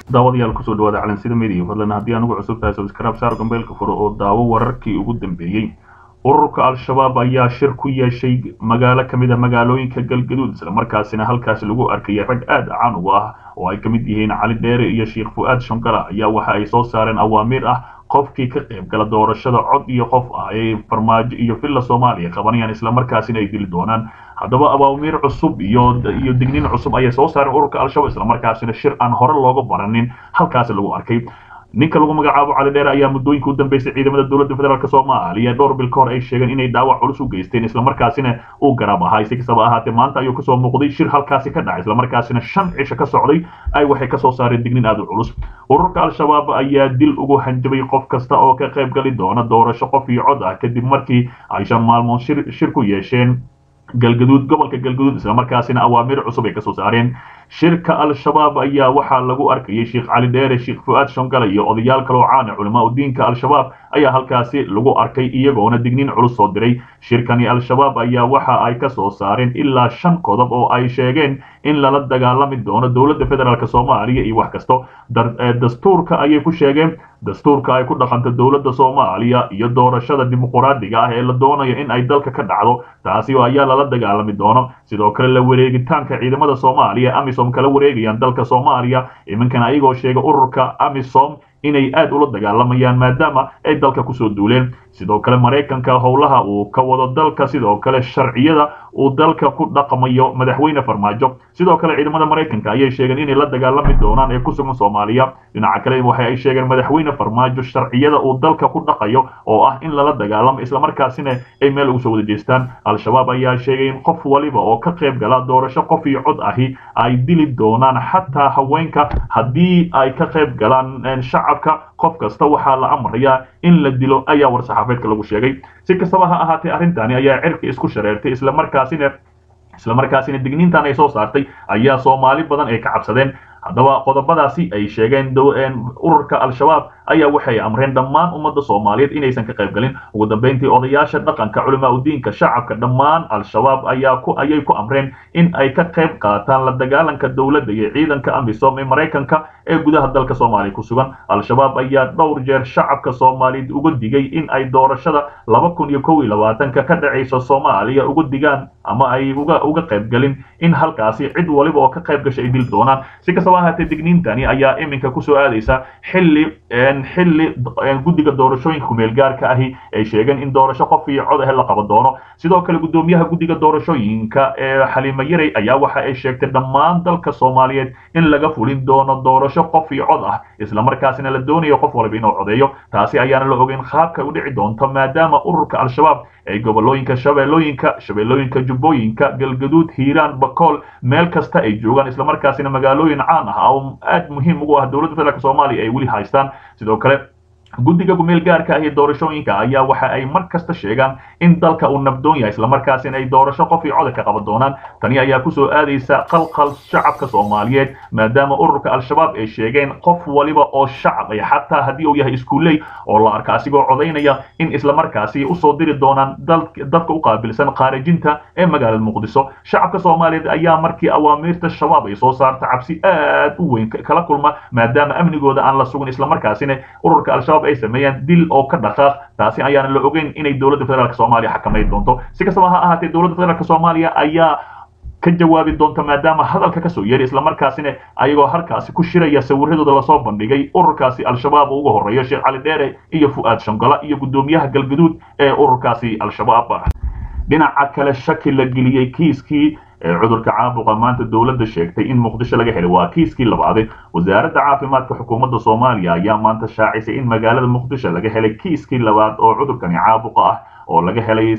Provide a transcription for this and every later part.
daawadayaal kusoo dhawaada calansida media fadlan haddii anugu cusub tahay subscribe saar gambeelka furo oo daawo wararkii ugu dambeeyey ururka al-shabaab ayaa shir ku yeeshay magaalo ka mid a magaalooyinka galgaduud islamarkaasina halkaasi lagu arkaya rag aad caan uga ah oo ay ka mid yihiin cali dheere iyo sheekh fu-aad shankala ayaa waxa ay soo saareen awaamiir ah qofkii ka qayb gala doorashada cod iyo qof ah ay farmaajo iyo villa soomaaliya qabanayaan islamarkaasina ay dili doonaan haddaba awaamiir cusub iyo iyo digniin cusub ayay soo saareen ururka al-shabaab islamarkaasina shir aan hore looga baranin halkaasi lagu arkay ninka lagu magacaabo cali dheere ayaa muddooyinka u dambeysay ciidamada dowladda federaalk soomaaliya dhowr bil ka hor ay sheegeen inay dhaawac culus u geysteen islamarkaasina uu garaab ahaa si kastaba ahaatee maanta ayuu kasoo muuqday shir halkaasi ka dhacay islamarkaasina shan cisho ka socday ay waxay kasoo saareen dignin aad u culus ururka al-shabaab ayaa dil ugu hanjabay qof kasta oo ka qayb gali doona doorasho qof iyo cod ah kadib markii ay shan maalmood shir shir ku yeesheen galgaduud gobolka galgaduud islamarkaasina awaamiir cusub ay kasoo saareen shirka al-shabaab ayaa waxaa lagu arkayay sheekh cali dheere sheekh fu-aad shongala iyo odayaal kaloo caana culamaa u diinka al-shabaab ayaa halkaasi lagu arkay iyagoona digniin culus soo diray shirkani al-shabaab ayaa waxa ay ka soo saareen ilaa shan qodob oo ay sheegeen in lala dagaalami doono dowladda federaalk soomaaliya iyo wax kasto dastuurka ayay ku sheegeen dastuurka ay ku dhaqanto dowladda soomaaliya iyo doorashada dimuquraadiga ah ee la doonayo in ay dalka ka dhacdo taasi ayaa lala dagaalami doono sidoo kale la wareegitaanka ciidamada soomaaliya amisom kala wareegayaan dalka soomaaliya iminkan ayagoo sheega ururka amisom inay aad ula dagaalamayaan maadaama ay dalka kusoo duuleen sidoo kale maraykanka howlaha uu ka wado dalka sidoo kale sharciyada uu dalka ku dhaqmayo madaxweyne farmaajo sidoo kale ciidamada maraykanka ayay sheegeen inay la dagaalami doonaan ee ku sugan soomaaliya dhinaca kale waxa ay sheegeen madaxweyne farmaajo sharciyada uu dalka ku dhaqayo oo ah in lala dagaalamo islamarkaasina ay meel ugu soo wada jeestaan al-shabaab ayaa sheegay in qof waliba oo ka qayb gala doorasho qof iyo cod ahi ay dili doonaan xataa haweenka haddii ay ka qayb galaan shacabka qof kasta waxaa la amrayaa in la dilo ayaa war-saxaafeedka lagu sheegay si kastaba ha ahaatee arrintani ayaa cirka isku shareertay islamarkaasina islamarkaasina digniintan ay soo saartay ayaa soomaali badan ay ka cabsadeen haddaba qodobadaasi ay sheegeen ururka al-shabaab ayaa waxay amreen dhammaan ummadda soomaaliyeed inaysan ka qayb galin ugu dambeyntii odayaasha dhaqanka culamaa udiinka shacabka dhammaan al-shabaab ayaa ku ayay ku amreen in ay ka qayb qaataan la dagaalanka dowladda iyo ciidanka amisom ee maraykanka ee gudaha dalka soomaaliya ku sugan al-shabaab ayaa dhowr jeer shacabka soomaaliyeed uga digay in ay doorashada laba kun iyo kow iyo labaatanka ka dhacaysa soomaaliya uga digaan ama ay uga uga qayb galin in halkaasi cid waliba oo ka qayb gashay ay dili doonaan si kastaba ahaatee digniintani ayaa iminka kusoo aadaysa xilli xilli guddiga doorashooyinka kumeel gaarka ahi ay sheegeen in doorasho qof iyo cod ah la qaban doono sidoo kale guddoomiyaha guddiga doorashooyinka ee xaliimo yarey ayaa waxa ay sheegtay dhammaan dalka soomaaliyeed in laga fulin doono doorasho qof iyo cod ah islamarkaasina la doonayo qof waliba inuu codeeyo taasi ayaana la ogeyn qaabka u dhici doonto maadaama ururka al-shabaab ay gobolooyinka shabeellooyinka shabeellooyinka jubbooyinka galgaduud hiiraan bakool meel kasta ay joogaan islamarkaasina magaalooyin caan ah oo aad muhiim ugu ah dowladda federaalk soomaaliya ay weli haystaan sidoo kale guddiga gumeel gaarka ah iyo doorashooyinka ayaa waxa ay mar kasta sheegaan in dalka uu nabdoon yahay islamarkaasina ay doorasho qof iyo coda ka qaban doonaan tani ayaa kusoo aadaysa qalqal shacabka soomaaliyeed maadaama ururka al-shabaab ay sheegeen qof waliba oo shacab ay xataa haddii uu yahay iskuuley oo la arka asigoo codaynaya in islamarkaasi usoo diri doonaan dadka u qaabilsan khaarijinta ee magaalada muqdiso shacabka soomaaliyeed ayaa markii awaamiirta shabaab ay soo saarta cabsi aad u weyn kala kulma maadaama amnigooda aan la sugin islamarkaasina ururka al-shabaab ay sameeyaan dil oo ka dhaqaaq taasi ayaana la ogeyn inay dowladda federaalk soomaaliya xakamayn doonto si kastaba ha ahaatee dowladda federaalk soomaaliya ayaa ka jawaabi doonta maadaama hadalka kasoo yeeray islamarkaasina ayagoo halkaasi ku shiraya sawiradooda lasoo bandhigay ururkaasi al-shabaab uga horeeyo sheekh cali dheere iyo fu-aad shangala iyo guddoomiyaha galgaduud ee ururkaasi al-shabaab dhinaca kale shaki la geliyey kiiskii cudurka caabuqa maanta dowladda sheegtay in muqdisho laga helay waa kiiskii labaade wasaaradda caafimaadka xukuumadda soomaaliya ayaa maanta shaacisay in magaalada muqdisho laga helay kiiskii labaad oo cudurkani caabuqa ah oo laga helay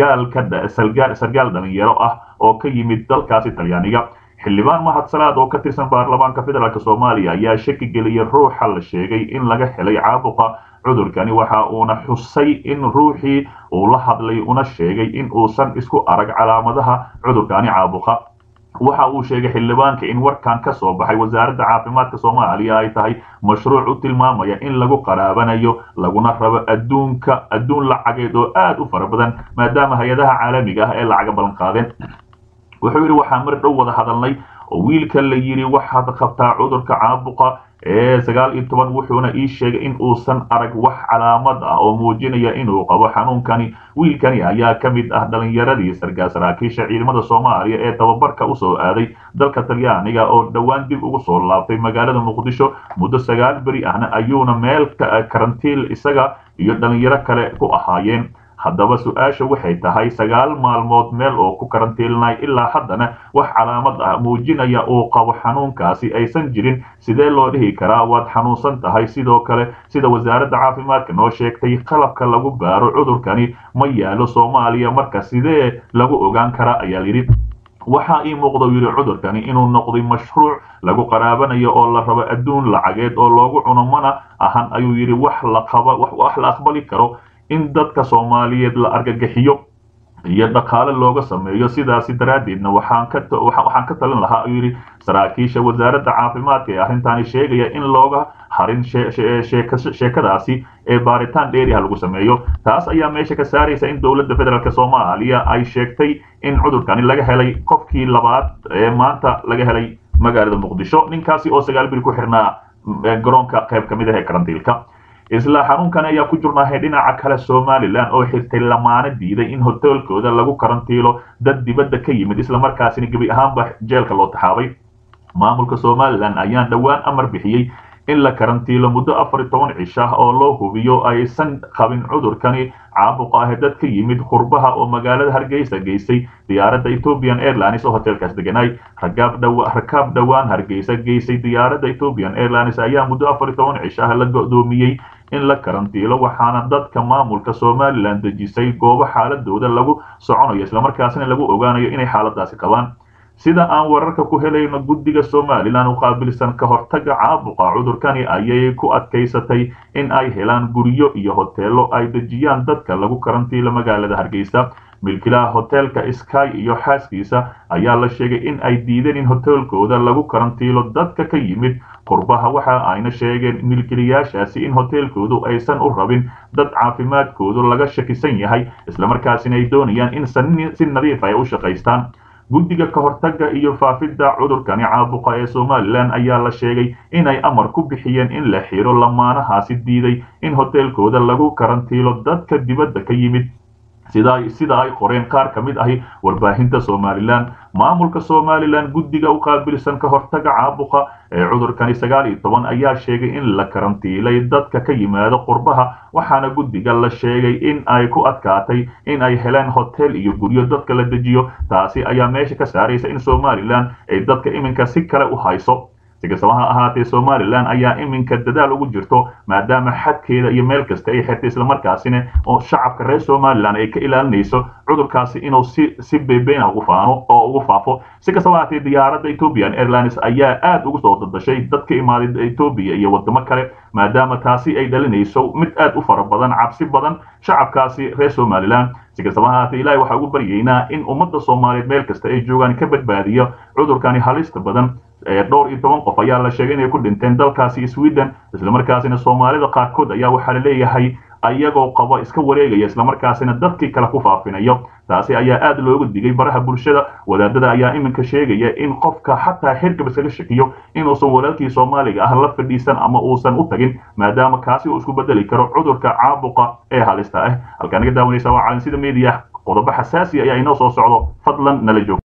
sargaal dhalinyaro ah oo ka yimid dalkaasi talyaaniga xildhibaan mahad salaad oo ka tirsan baarlamaanka federaalk soomaaliya ayaa shaki geliyay ruuxa la sheegay in laga helay caabuqa cudurkani waxa uuna xusay in ruuxii uu la hadlay una sheegay in uusan isku arag calaamadaha cudurkani caabuqa waxa uu sheegay xildhibaanka in warkan ka soo baxay wasaaradda caafimaadka soomaaliya ay tahay mashruuc u tilmaamaya in lagu qaraabanayo laguna rabo adduunka adduun lacageed oo aad u fara badan maadaama hay-adaha caalamiga ah ee lacaga ballan qaadeen wuxuu yidhi waxaan mar dhow wada hadalnay oo wiilka la yidhi waxaad qabtaa cudurka caabuqa ee sagaal iyo toban wuxuuna ii sheegay in uusan arag wax calaamad ah oo muujinaya inuu qabo xanuunkani wiilkani ayaa ka mid ah dhalinyaradii sargaa saraakiisha ciidamada soomaaliya ee tababarka usoo aaday dalka talyaaniga oo dhowaan dib ugu soo laabtay magaalada muqdisho muddo sagaal beri ahna ayuuna meel karantiil isaga iyo dhalinyaro kale ku ahaayeen haddaba su-aasha waxay tahay sagaal maalmood meel oo ku karantiilnay ilaa haddana wax calaamad ah muujinaya uu qabo xanuunkaasi aysan jirin sidee loo dhihi karaa waad xanuunsan tahay sidoo kale sida wasaaradda caafimaadka noo sheegtay qalabka lagu baaro cudurkani ma yaalo soomaaliya marka sidee lagu ogaan karaa ayaa layidhi waxaa ii muuqda yidhi cudurkani inuu noqday mashruuc lagu qaraabanayo oo la rabo adduun lacageed oo loogu cuno mana ahan ayuu yidhi wax la qaba wax la aqbali karo in dadka soomaaliyeed la argagixiyo iyo dhaqaale looga sameeyo sidaasi daraaddeedna waxaan ka waxaan ka talin lahaa ayuu yidhi saraakiisha wasaaradda caafimaadka ee arrintaani sheegaya in looga harin sheekadaasi ee baaritaan dheeriha lagu sameeyo taas ayaa meesha ka saaraysa in dowladda federaalk soomaaliya ay sheegtay in cudurkani laga helay qofkii labaad ee maanta laga helay magaalada muqdisho ninkaasi oo sagaal biri ku xirnaa garoonka qayb ka mid ah ee karantiilka isla xanuunkan ayaa ku jurnaahay dhinaca kale somalilan oo xirtay lamaano diiday in hoteelkooda lagu karantiilo dad dibadda ka yimid islamarkaasina gebi ahaanba jeelka loo taxaabay maamulka somalilan ayaan dhowaan amar bixiyey in la karantiilo muddo afar iyo toban cish ah oo loo hubiyo aysan qabin cudurkani caabuqa ah dad ka yimid qurbaha oo magaalada hargeysa geysay diyaaradda ethiopian airlines oo hoteelkaas deganay rakaab dhowaan hargeysa geysay diyaaradda ethiopian airlines ayaa muddo afar iyo toban cish ah la go'doomiyey in la karantiilo waxaana dadka maamulka somalilan dejisay goobo xaaladooda lagu soconayo islamarkaasina lagu ogaanayo inay xaaladaasi qabaan sida aan wararka ku helayno guddiga somalilan u qaabilsan ka hortaga caabuqa cudurkani ayay ku adkaysatay in ay helaan guryo iyo hoteelo ay dejiyaan dadka lagu karantiilo magaalada hargeysa milkilaha hoteelka sky iyo xaaskiisa ayaa la sheegay in ay diideen in hoteelkooda lagu karantiilo dadka ka yimid qurbaha waxa ayna sheegeen milkilayaashaasi in hoteelkoodu aysan u rabin dad caafimaadkoodu laga shakisan yahay islamarkaasina ay doonayaan in si nadiif ay u shaqaystaan guddiga ka hortagga iyo faafidda cudurkani caabuqa ee somalilan ayaa la sheegay inay amar ku bixiyeen in la xiro lamaanahaasi diiday in hoteelkooda lagu karantiilo dadka dibadda ka yimid sida ay qoreen qaar ka mid ahi warbaahinta somalilan maamulka somalilan guddiga u qaabilsan ka hortaga caabuqa ee cudurkani sagaal iyo toban ayaa sheegay in la karantiilay dadka ka yimaado qurbaha waxaana guddiga la sheegay in ay ku adkaatay in ay heleen hotel iyo guryo dadka la dejiyo taasi ayaa meesha ka saaraysa in somalilan ay dadka iminka si kale u hayso si kastaba ha ahaatee somalilan ayaa iminka dadaal ugu jirto maadaama xadkeeda iyo meel kasta ay xirtay islamarkaasina oo shacabka reer somalilan ay ka ilaalinayso cudurkaasi inuu si si beebeyna ugu faano oo ugu faafo si kastaba ahaatee diyaaradda ethiopian airlines ayaa aad ugu soo dadashay dad ka imaaday etoobiya iyo wadamo kale maadaama taasi ay dhalinayso mid aad u fara badan cabsi badan shacabkaasi reer somalilan si kastaba ahaatee ilahay waxaa ugu baryaynaa in ummadda soomaaliyeed meel kasta ay joogaan ka badbaadiyo cudurkani halista badan dhowr iyo toban qof ayaa la sheegay inay ku dhinteen dalkaasi sweden islamarkaasina soomaalida qaarkood ayaa waxaa la leeyahay ayagoo qaba iska wareegaya islamarkaasina dadkii kale ku faafinayo taasi ayaa aad looga digay baraha bulshada wadaadada ayaa iminka sheegaya in qofka xataa xirgab iskaga shakiyo inuusan walaalkii soomaaliga ah la fadhiisan ama uusan u tagin maadaama kaasi uu isku bedeli karo cudurka caabuqa ee halista ah halkaa naga daawanaysa waa calansida media qodobo xasaasi ayaa inoo soo socdo fadlan nala joog